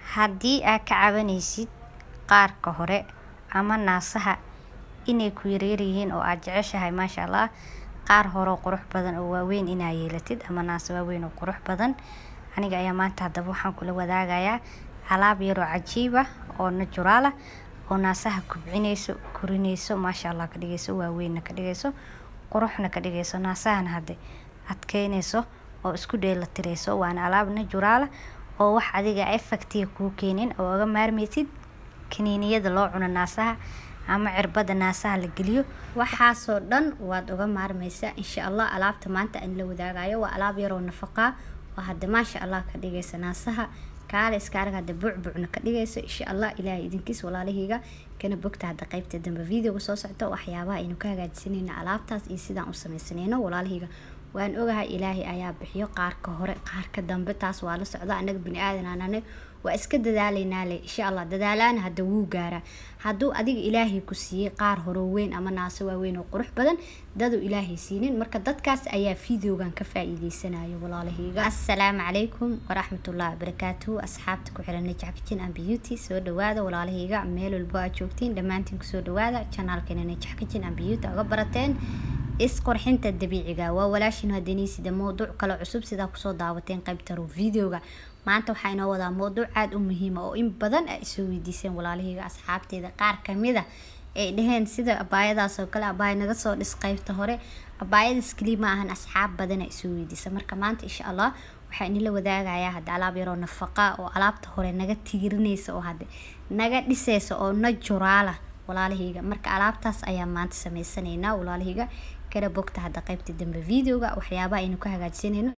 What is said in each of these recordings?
Haddii aad ka cabanaysid qaarka hore ama naasaha inay ku yaryar yihiin oo aad jeceshahay Masha Allah qaar hore oo qurux badan oo waaweyn inaad yeelatid ama naasa waaweyn oo qurux badan aniga ayaa maanta haddaba waxaan kula wadaagayaa alaab yar oo cajiib ah oo natural ah oo naasaha kobcinayso korinayso Masha Allah ka dhigayso waaweynna ka dhigayso quruxna ka dhigayso naasahana hadde adkeynayso oo isku dheelatirayso waana alaab natural ah oo wax adiga effect kuu keenin oo uga maarmaysid kaniiniyada loo cuno naasaha ama cirbada naasaha la geliyo waxaasoo dhan waad uga maarmaysaa insha allah alaabta maanta aan la wadaagayo waa alaab yaroo nafaqa oo hadda maasha allah ka dhigaysa naasaha kaale iska arag hadda bucbucna ka dhigayso insha allah ilaahay idinkiis walaalahayga kana bogta hadda qaybta dambe videoga soo socda waxyaabaha aynu ka hagaajisanayno alaabtaas iyo sidaan u samaysanayno walaalahayga waan ogahay ilaahay ayaa bixiyo qaarka hore qaarka dambe taas waa la socda anaga bini aadan aanane waa iska dadaalaynaa le insha allah dadaalaana hadda wuu gaaraa hadduu adiga ilaahay ku siiyey qaar horoo weyn ama naaso waaweyn oo qurux badan daduu ilaahay siinin marka dadkaas ayaa videogan ka faa'iideysanayo walaalahayga assalaamu calaykum waraxmatullahi wabarakaatuhu asxaabta ku xiran najax kitchen and beauty soo dhawaada walaalahayga meel walbo aad joogtiin dhammaantiin kusoo dhawaada channelkeena najax kitchen and beauty uga barateen isqurxinta dabiiciga waa walaashin hadaniisida mowduuc kale cusub sidaa kusoo daawateen qaybta ro videoga maanta waxaa inoo wadaa mowduuc aada u muhiima oo in badan ay soo weydiiseen walaalahayga asxaabteeda qaar kamida ay dhaheen sida abaayadaas oo kale abaaya naga soo dhis qaybta hore abaayadaas keliya ma ahan asxaab badan ay soo weydiisa marka maanta insha allah waxaa inila wadaagayaa hadda alaab yaroo nafaqa oo alaabta hore naga tiirinaysa oo hadde naga dhisaysa oo najuraala walaalahayga marka alaabtaas ayaa maanta sameysanaynaa walaalahayga kana bogta hadda qaybta dambe videoga waxyaabaha aynu ka hagaajisanayno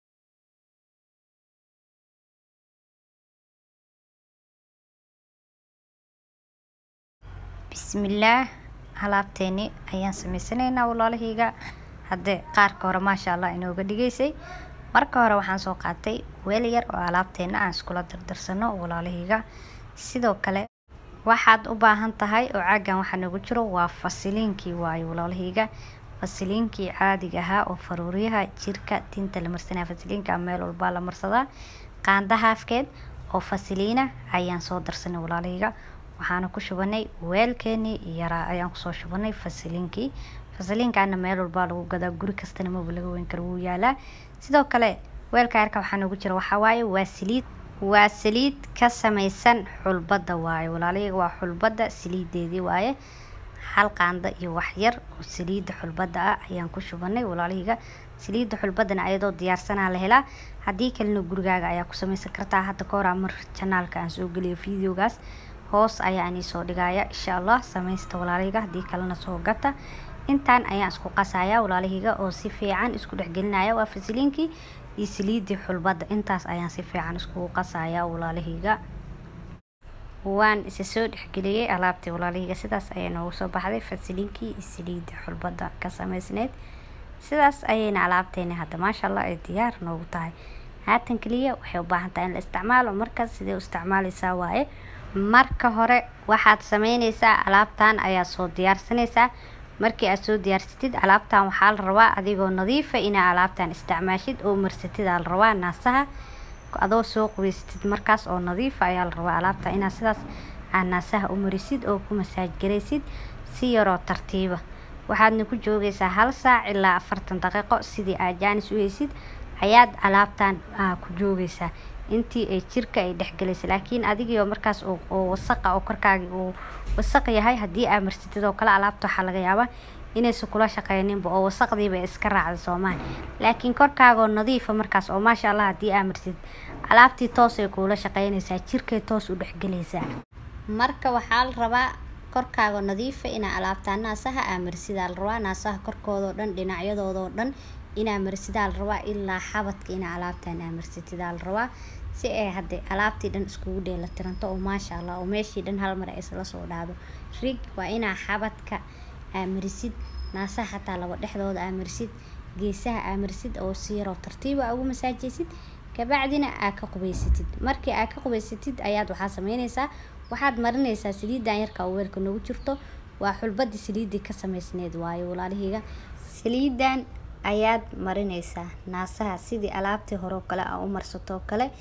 bismillaah alaabteeni ayaan sameysanaynaa walaalahayga hadde qaarka hore maasha allah inooga dhigaysay marka hore waxaan soo qaatay weel yar oo alaabteena aan iskula dardarsano walaalahayga sidoo kale waxaad u baahan tahay oo caagan waxaa noogu jiro waa fasiliinkii waayo walaalahayga fasiliinkii caadiga ahaa oo faruuryaha jirka tinta la marsanaya fasiliinka meel walbaa la marsadaa qaanda haafkeed oo fasiliina ayaan soo darsanay walaalahayga waxaana ku shubanay weelkeenii yaraa ayaan kusoo shubanay fasiliinkii fasiliinkaana meel walbaa lagu gadaa guri kastana maba laga weyn karo wuu yaalaa sidoo kale weelka yarka waxaa noogu jira waxaa waaye waa saliid waa saliid ka samaysan xulbada waaye walaalahayga waa xulbada saliideedii waaye hal qaanda iyo wax yar oo saliida xulbada ah ayaan ku shubanay walaalahayga saliida xulbadana ayadoo diyaarsanaa la helaa haddii kalena gurigaaga ayaa ku samaysan kartaa hadda ka hor mar janaalka aan soo geliyo videogaas hoos ayaa ani soo dhigaya insha allah samaysta walaalahayga haddii kalena soo gata intaan ayaan isku qasaya walaalahayga oo si fiican isku dhexgelinaya waa fasiliinkii iyo saliidii xulbada intaas ayaan si fiican iskugu qasaya walaalahayga waan isa soo dhexgeliyey alaabtii walaalahayga sidaas ayaa noogu soo baxday fasiliinkii iyo saliidii xulbada ka samaysneyd sidaas ayayna alaabteeni hadda maasha allah ay diyaar noogu tahay haatan keliya waxay u baahan tahay in la isticmaalo markaas sidee u isticmaalaysaa waaye marka hore waxaad sameynaysaa alaabtan ayaa soo diyaarsanaysaa markii aad soo diyaarsatid alaabtan waxaa la rabaa adigoo nadiifa inaa alaabtan isticmaashid oo marsatid aa la rabaa naasaha adoo soo qubaysatid markaas oo nadiifa ayaa la rabaa alaabta inaad sidaas aad naasaha u marisid oo ku masaaj garaysid si yaroo tartiiba waxaadna ku joogaysaa hal saac ilaa afartan daqiiqo sidii aad jaanis u heysid ayaad alaabtan ku joogaysaa intii ay jirka ay dhexgalaysa laakiin adigiio markaas oo wasaqa oo korkaagi uu wasaq yahay haddii aa marsatid oo kale alaabta waxaa laga yaabaa inaysan kula shaqeyninba oo wasaqdiiba iska raacda soomaali laakiin korkaagoo nadiifa markaas oo maasha allah haddii aa marsatid alaabtii toosay kuula shaqeynaysaa jirkay toos u dhexgalaysaa marka waxaa la rabaa korkaaga nadiifa inaa alaabtaa naasaha aa marsidaa la rabaa naasaha korkoodao dhan dhinacyadoodaoo dhan inaa marsidaa la rabaa ilaa xabadka inaa alaabtan aa marsatidaa la rabaa si ay hadde alaabtii dhan iskugu dheela tiranto oo maasha allah oo meeshii dhan hal mar ay isla soo dhacdo rig waa inaa xabadka aa marisid naasaha xataa laba dhexdooda aa marisid geesaha aa marisid oo si yaroo tartiiba aa ugu masaajaysid kabacdina aa ka qubaysatid markii aa ka qubaysatid ayaad waxaa sameynaysaa waxaad marinaysaa saliidan yarka oo weelka noogu jirto waa xulbadii saliidii ka samaysneed waayo walaalahayga saliidan ayaad marinaysaa naasaha sidii alaabtii hore oo kale aa u marsato oo kale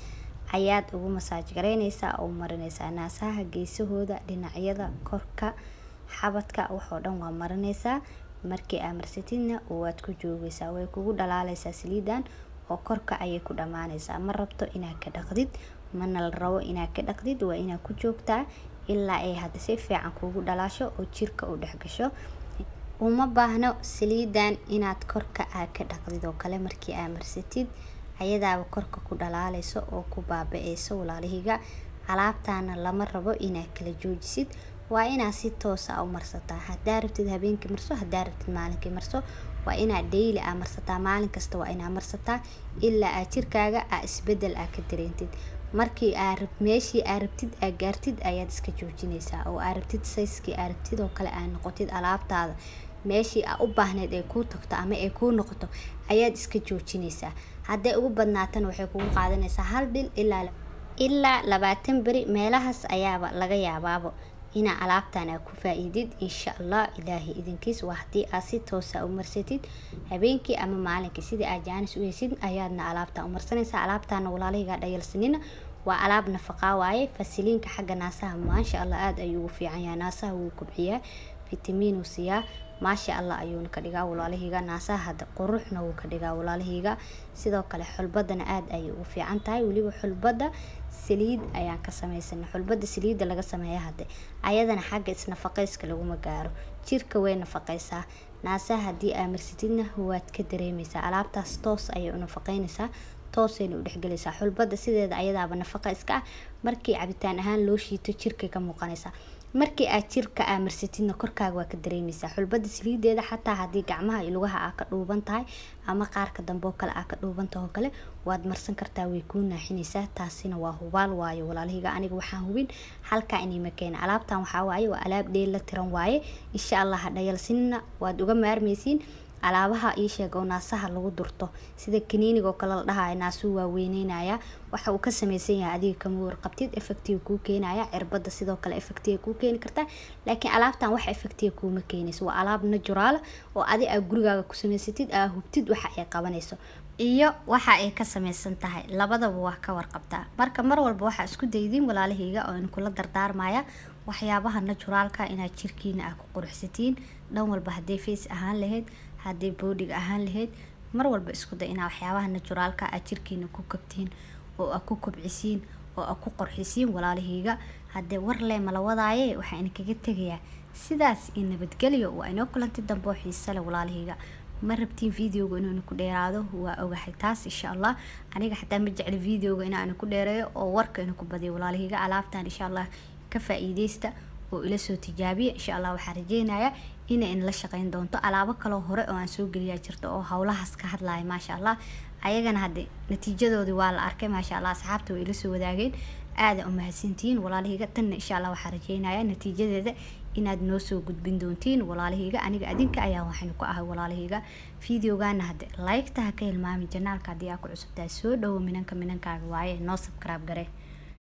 ayaad ugu masaaj garaynaysaa oo marinaysaa naasaha geesahooda dhinacyada korka xabadka waxoo dhan waa marinaysaa markii aa marsatidna waad ku joogaysaa way kugu dhalaalaysaa saliidan oo korka ayay ku dhammaanaysaa ma rabto inaad ka dhaqdid mana la rabo inaad ka dhaqdid waa inaad ku joogtaa ilaa ay hadda si fiican kuugu dhalaasho oo jirka u dhex gasho uma baahno saliidan inaad korka aad ka dhaqdid oo kale markii aa marsatid ayadaaba korka ku dhalaalayso oo ku baaba-eyso walaalihiga alaabtaana lama rabo inaad kala joojisid waa inaad si toosa u marsataa hadaa rabtid habeenkii marso hadaa rabtid maalinkii marso waa inaad dhayli aa marsataa maalin kasta waa inaad marsataa ilaa aad jirkaaga aa isbedel aa ka dareentid markii aa meeshii aa rabtid aa gaartid ayaad iska joojinaysaa oo aa rabtid sayskii aa rabtid oo kale aa noqotid alaabtaada meeshii aa u baahneyd ay kuu tagto ama ay kuu noqoto ayaad iska joojinaysaa hadday ugu badnaatana waxay kugu qaadanaysaa hal bil ilaa ilaa labaatan beri meelahaas ayaaba laga yaabaabo inaa alaabtan aa ku faa-iidid insha allah ilaahay idinkiis waa haddii aad si toosa u marsatid habeenkii ama maalinkii sidii aad jaanis u heysid ayaadna alaabtan u marsanaysaa alaabtaana walaalahigaa dhayalsanina waa alaab nafaqaa waaye fasiliinka xagga naasaha maasha allah aada ayuu ugu fiican yahay naasaha wuu kobciyaa fitamiinuu siiyaa maasha allah ayuuna ka dhigaa walaalahiiga naasaha hadda quruxna wuu ka dhigaa walaalahiiga sidoo kale xulbadana aada ayay ugu fiican tahay weliba xulbada saliid ayaan ka samaysanay xulbada saliidda laga sameeya hadde ayadana xagga isnafaqayska laguma gaaro jirka way nafaqaysaa naasaha haddii aa marsatidna waad ka dareemaysaa alaabtaas toos ayay u nafaqeynaysaa toosayna u dhexgelaysaa xulbada sideeda ayadaaba nafaqa iska ah markii cabitaan ahaan loo shiito jirkay ka muuqanaysaa markii aad jirka aa marsatidna korkaaga waa ka dareemaysaa xulbada saliideeda xataa haddii gacmaha iyo lugaha aa ka dhuuban tahay ama qaarka dambe oo kale aa ka dhuuban tahay oo kale waad marsan kartaa way kuu naaxinaysaa taasina waa hubaal waayo walaalahiga aniga waxaan hubin halkaa inayma keena alaabtan waxaa waaye waa alaab dheel la tiran waaye insha allah ha dhayalsinina waad uga maarmaysiin alaabaha ii sheeg oo naasaha lagu durto sida kaniiniga oo kale la dhahayo naasuu waa weyneynaya waxa uu ka sameysan yahay adiga kama warqabtid effectiga kuu keenaya cirbada sidoo kale effectiga kuu keeni kartaa laakiin alaabtan wax effectiga kuuma keenayso waa alaab naturaal oo adi aa gurigaaga ku samaysatid aa hubtid waxa ay qabanayso iyo waxa ay ka sameysan tahay labadaba waa ka warqabtaa marka mar walba waxaa isku daydiin walaalahayga oo inkula dardaarmaya waxyaabaha naturaalka inaad jirkiina aa ku quruxsatiin dhan walba haddii face ahaan lahayd haddii boodhiga ahaan lahayd mar walba isku day inaa waxyaabaha naturaalka aad jirkiina ku kabtiin oo aa ku kobcisiin oo aa ku qorxisiin walaalahayga haddee war lee mala wadaaye waxaa idinkaga tegayaa sidaas iyo nabadgelyo waa inoo kulanti dambe oo xiise leh walaalahayga ma rabtiin videoga inuu ku dheeraado waa ogahay taas insha allah aniga xataa ma jecli videoga inaan ku dheereeyo oo warka inuu ku badiyo walaalahayga alaabtan insha allah ka faa-iideysta oo ila soo tijaabiya insha allah waxaa rajeynayaa inay inla shaqeyn doonto alaabo kaloo hore oo aan soo geliyaa jirto oo howlahaas ka hadlaya maasha allah ayagana hadde natiijadoodii waa la arkay maasha allah asxaabta way ila soo wadaageen aada umahadsantihiin walaalahiga tanna insha allah waxaa rajeynayaa natiijadeeda inaad noo soo gudbin doontiin walaalahiga aniga adinka ayaa waxaynu ku ahay walaalahiga videogana hadde like-ta ha ka hilmaami janaalka haddii aa ku cusubtahay soo dhowo minanka minankaaga waaye noo subscribe gare